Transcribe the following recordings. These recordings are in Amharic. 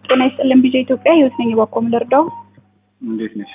ጤና ይስጥልን ቢጀ ኢትዮጵያ ህይወት ነኝ። እባክዎ ምን ልርዳው? እንዴት ነሽ?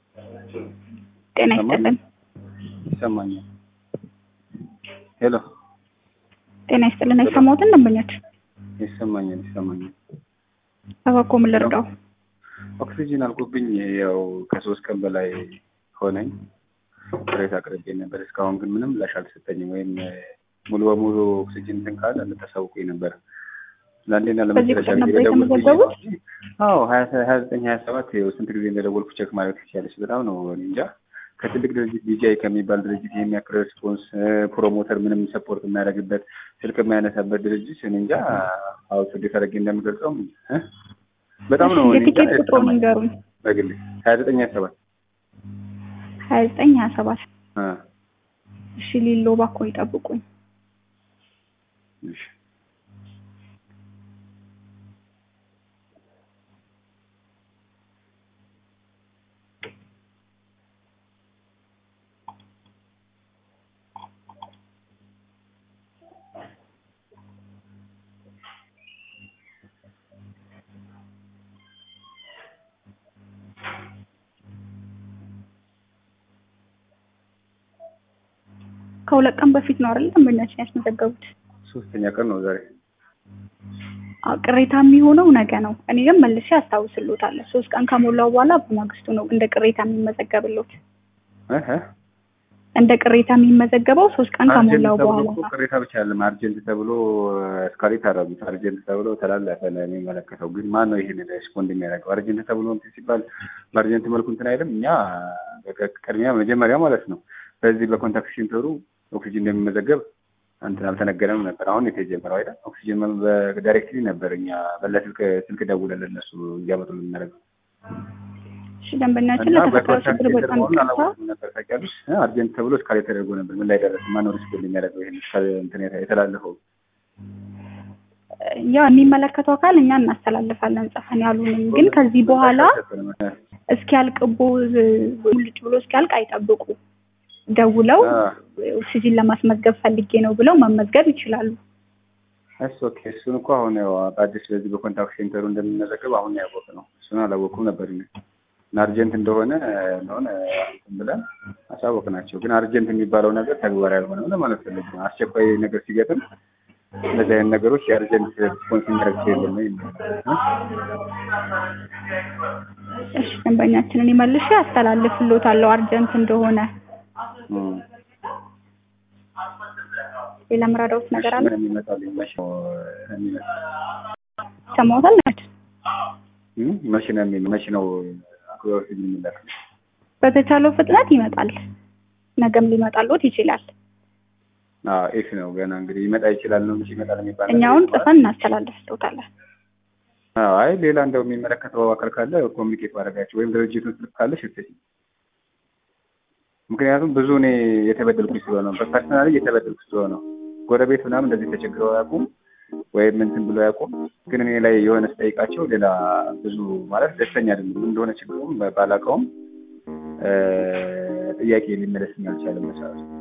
ጤና ይስጥልን። ይሰማኛል። ሄሎ ጤና ይስጥልን። አይሰማዎትን ደንበኞች? ይሰማኛል፣ ይሰማኛል። እባክዎ ምን ልርዳው? ኦክሲጂን አልቆብኝ ያው ከሶስት ቀን በላይ ሆነኝ። ቅሬታ አቅርቤ ነበር። እስካሁን ግን ምንም ምላሽ አልተሰጠኝም። ወይም ሙሉ በሙሉ ኦክሲጂን እንትን ካለ ልታሳውቁኝ ነበር። ለአንዴና በዚህ ለመጨረሻ ቁጥር ጊዜ ነበር ደወልኩኝ የተመዘገቡት? እንጂ አዎ ሀያ ሀያ ዘጠኝ ሀያ ሰባት ይኸው ስንት ጊዜ እንደደወልኩ ቼክ ማድረግ ትችላለች። በጣም ነው እኔ እንጃ ከትልቅ ድርጅት ቢጂአይ ከሚባል ድርጅት የሚያክል ሬስፖንስ ፕሮሞተር ምንም ሰፖርት የሚያደርግበት ስልክ የሚያነሳበት ድርጅት እኔ እንጃ አዎ እንዴት አድርጌ እንደምገልጸው እ በጣም ነው እኔ እንጃ የቲኬት ቁጥሩን የተሰማኝ ንገሩኝ። በግሌ ሀያ ዘጠኝ ሀያ ሰባት ሀያ ዘጠኝ ሀያ ሰባት አ እሺ ሊሎ እባክዎ ይጠብቁኝ። እሺ ከሁለት ቀን በፊት ነው አይደል ደንበኛችን ያስመዘገቡት? ሶስተኛ ቀን ነው ዛሬ አዎ፣ ቅሬታ የሚሆነው ነገ ነው። እኔ ግን መልሼ አስታውስልዎታለሁ። ሶስት ቀን ከሞላው በኋላ በማግስቱ ነው እንደ ቅሬታ የሚመዘገብልዎት። እ እ እንደ ቅሬታ የሚመዘገበው ሶስት ቀን አርጀንት ከሞላው ተብሎ በኋላ እኮ ቅሬታ ብቻ አይደለም። አርጀንት ተብሎ እስካሌት አደረጉት። አርጀንት ተብሎ ተላለፈ ነው የሚመለከተው። ግን ማን ነው ይሄን ሬስፖንድ የሚያደርገው? አርጀንት ተብሎ እንትን ሲባል በአርጀንት መልኩ እንትን አይልም። እኛ በቃ ቅድሚያ መጀመሪያ ማለት ነው በዚህ በኮንታክት ሴንተሩ ኦክሲጅን እንደሚመዘገብ እንትን አልተነገረም ነበር። አሁን የተጀመረው አይደል? ኦክሲጅን በዳይሬክትሊ ነበር እኛ በለስልክ ስልክ ደውለን እነሱ እንዲያመጡ የምናደርገው እሺ ደንበኛችን እና ለተፈጠረው በኮንታክት ችግር ሴንተር በጣም መሆኑን ይቅርታ። አላወቅም ነበር። ታውቂያለሽ? እ አርጀንት ተብሎ እስካሌት ተደርጎ ነበር። ምን ላይ ደረሰ? ማነው ሪስፖንድ የሚያደርገው ይሄን እስካሌ እንትን የተላለፈው? ያው የሚመለከተው አካል እኛ እናስተላልፋለን ጽፈን ያሉንም፣ ግን ከዚህ በኋላ እስኪያልቅቦ ሙልጭ ብሎ እስኪያልቅ አይጠብቁ። ደውለው ኦክሲጂን ለማስመዝገብ ፈልጌ ነው ብለው መመዝገብ ይችላሉ። እሱ ኦኬ። እሱን እኮ አሁን ያው በአዲስ በዚህ በኮንታክት ሴንተሩ እንደሚመዘገብ አሁን ነው ያወቅነው ነው። እሱን አላወኩም ነበር እኔ። እና አርጀንት እንደሆነ እንደሆነ እንትን ብለን አሳወቅናቸው። ግን አርጀንት የሚባለው ነገር ተግባራዊ ያልሆነ ለማለት ፈልጌ ነው። አስቸኳይ ነገር ሲገጥም እንደዚህ አይነት ነገሮች የአርጀንት ሪስፖንስ የሚያደርግ ሰው የለም ነው የሚለው። እሺ ደንበኛችንን መልሼ አስተላልፍልዎታለሁ አርጀንት እንደሆነ። እ እ ሌላ ምራዳውት ነገር አለ? ምን የሚመጣልኝ መቼ ነው የሚመጣው? ሰማዎታል? እ መቼ ነው የሚመ- መቼ ነው አክብሮት የሚላከው? በተቻለው ፍጥነት ይመጣል። ነገም ሊመጣልዎት ይችላል። አዎ ኤፍ ነው ገና እንግዲህ ይመጣ ይችላል ነው እንጂ ይመጣል የሚባል ነገር እኛውን የለም። ጽፈን እናስተላልፍልዎታለን። አዎ አይ ሌላ እንደው የሚመለከተው አካል ካለ ኮሚኒኬት ማድረጋቸው ወይም ድርጅቱን ስልክ ካለሽ እትይ። ምክንያቱም ብዙ እኔ የተበደልኩኝ ስለሆነ ነው። በፐርሰናሊ እየተበደልኩ ስለሆነ ነው። ጎረቤት ምናምን እንደዚህ ተቸግረው አያውቁም ወይም እንትን ብሎ አያውቁም። ግን እኔ ላይ የሆነ ስጠይቃቸው ሌላ ብዙ ማለት ደስተኛ አይደለም። ምን እንደሆነ ችግሩም ባላውቀውም እ ጥያቄ ሊመለስልኝ አልቻለም መሰለኝ።